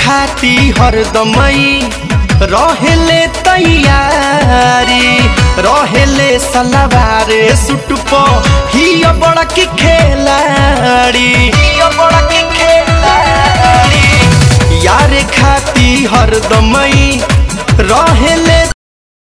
खाती हरदमई रहेले तैयारी रहेले सलवारे सुट प हिया बड़ा की खेलाड़ी हिया बड़ा की खेलाड़ी यार खाती हरदमई रहेले